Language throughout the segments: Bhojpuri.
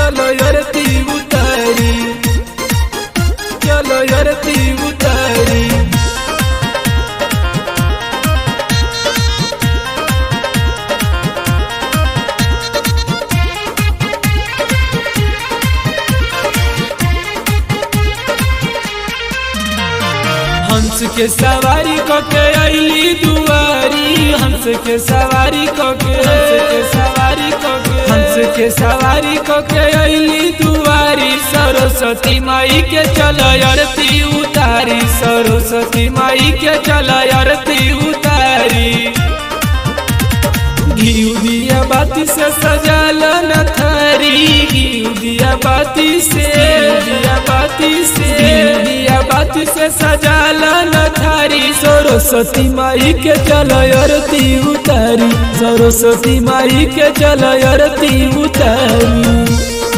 चलो यरती उतारी चलो यरती उतारी हंस के सवारी क के अली दुआरी हंस के सवारी क के हंस के सवारी क के हंस के सवारी क के अली दुआरी सरस्वती माई के चल आरती उतारी सरस्वती माई के चल आरती उतारी घी दिया बाती से सजाल न थारी घी दिया बाती से दिया बाती से दिया बाती से सजाल न थारी सरस्वती माई के चल आरती उतारी सरस्वती माई के चल आरती उतारी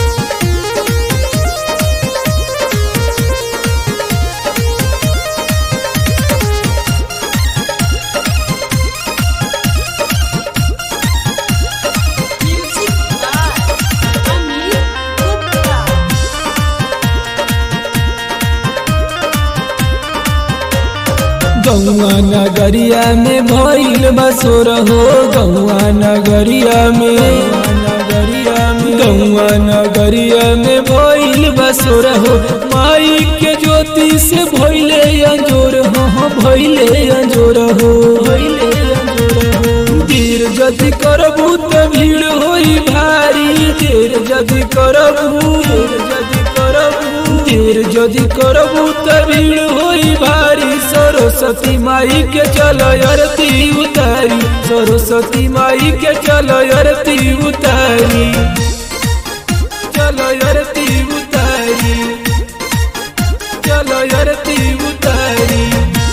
Music by Amir Gupta. गौआ नगरिया में भइल बसोर हो गौआ नगरिया में नगरिया में गौआ नगरिया में भइल बसोर हो माई के ज्योति से भइले अंजोर हो हो भइले अंजोर हो भइले अंजोर हो देर जदि करबू त भीड़ होई भारी देर जदि करबू देर जदि करबू देर जदि करबू त भीड़ होई भारी सरस्वती माई के चल आरती उतारी सरस्वती माई के चल आरती उतारी चल आरती उतारी चल आरती उतारी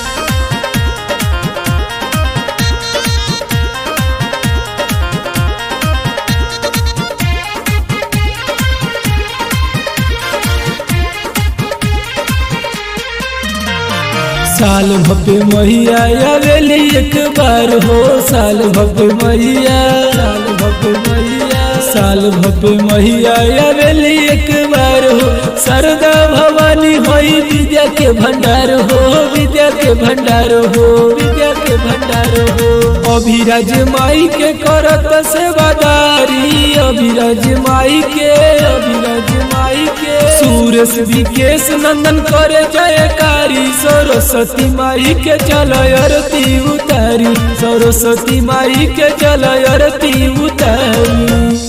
साल भव्य मैया आवेली एक बार हो साल भव्य मैया साल भव्य मैया साल भव्य मैया आवेली एक बार हो शारदा भवानी होई विद्या के भंडार हो विद्या के भंडार हो विद्या के भंडार हो अभिराज माई के करत सेवादारी अभिराज माई के अभिराज माई के सूरज विकेश नंदन करे जयकारी सरस्वती माई के चल आरती उतारी सरस्वती माई के चल आरती उतारी